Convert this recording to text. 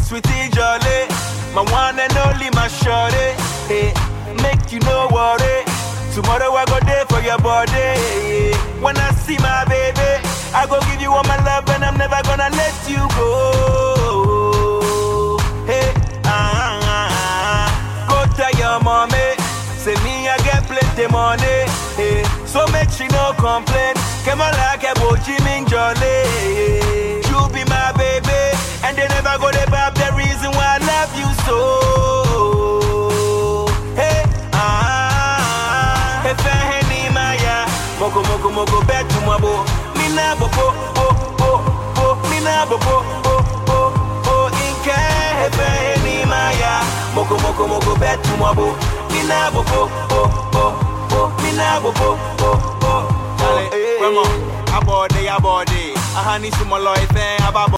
sweetie jolly, my one and only my shorty. Hey, make you no worry. Tomorrow I go there for your body. When I see my baby, I go give you all my love and I'm never gonna let you go. Hey, ah, ah, ah. go tell your mommy, say me I get plenty money. Hey, so make she no complain. Come on like a Jimmy Jolly. You be my baby, and they never go to bab the reason why I love you so. Hey, ah, hey, Fahini Maya, Moko Moko Moko bet to Mabo, Mina Boko, oh, oh, oh, Mina Boko, oh, oh, oh, Inke, hey, Fahini Maya, Moko Moko Moko bet to Mabo, Mina Boko, oh, oh, oh, Mina Boko, oh, oh, oh, Grandma, abode, abode. Ahani sumalo ife ababo.